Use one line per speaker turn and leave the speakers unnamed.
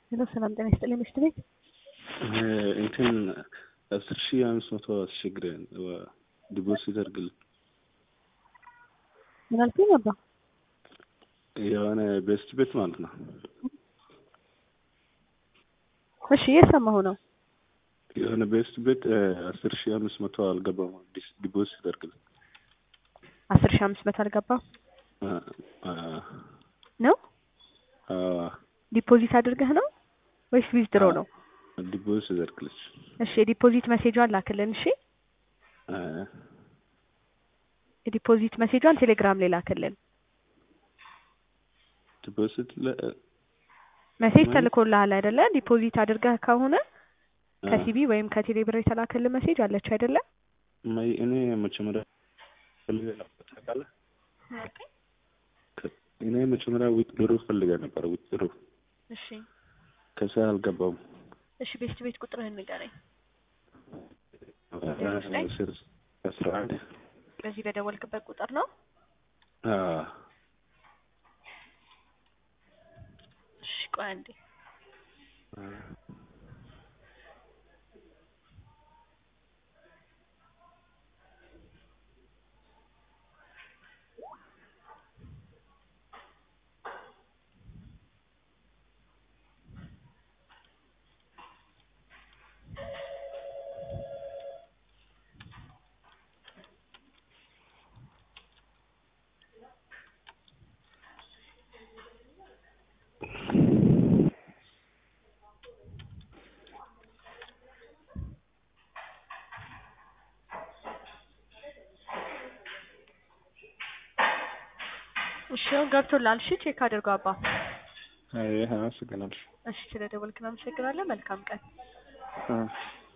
ሄሎ ሰላም ጤና ይስጥልኝ ምሽት ቤት
እንትን አስር ሺህ አምስት መቶ አስቸግረን ዲፖዚት አድርግልን
ምን አልከኝ አባ?
የሆነ ቤስት ቤት ማለት ነው።
እሺ እየሰማሁ ነው።
የሆነ ቤስት ቤት አስር ሺህ አምስት መቶ አልገባም። ዲፖዚት አድርግልን
አስር ሺህ አምስት መቶ አልገባም ነው ዲፖዚት አድርገህ ነው ወይስ ዊዝድሮ ነው?
ዲፖዚት አድርግልች።
እሺ የዲፖዚት መሴጇን ላክልን። እሺ የዲፖዚት መሴጇን ቴሌግራም ላይ ላክልን።
ዲፖዚት
መሴጅ ተልኮልሃል አይደለ? ዲፖዚት አድርገህ ከሆነ ከሲቢ ወይም ከቴሌ ብር የተላከልን መሴጅ አለች አይደለ?
ማይ እኔ መጀመሪያ ፈልገ ነበር ታውቃለህ። እኔ መጀመሪያ ዊትድሮ ፈልገ ነበር ዊትድሮ
እሺ
ከዛ አልገባም።
እሺ ቤስት ቤት ቁጥርህን ንገረኝ።
አስራ አንድ
በዚህ በደወልክበት ቁጥር ነው? እሺ ቆይ አንዴ እሺ ገብቶላል። እሺ ቼክ አድርገው አባ።
አይ አመሰግናለሁ።
እሺ ስለደወልክ እናመሰግናለን። መልካም ቀን።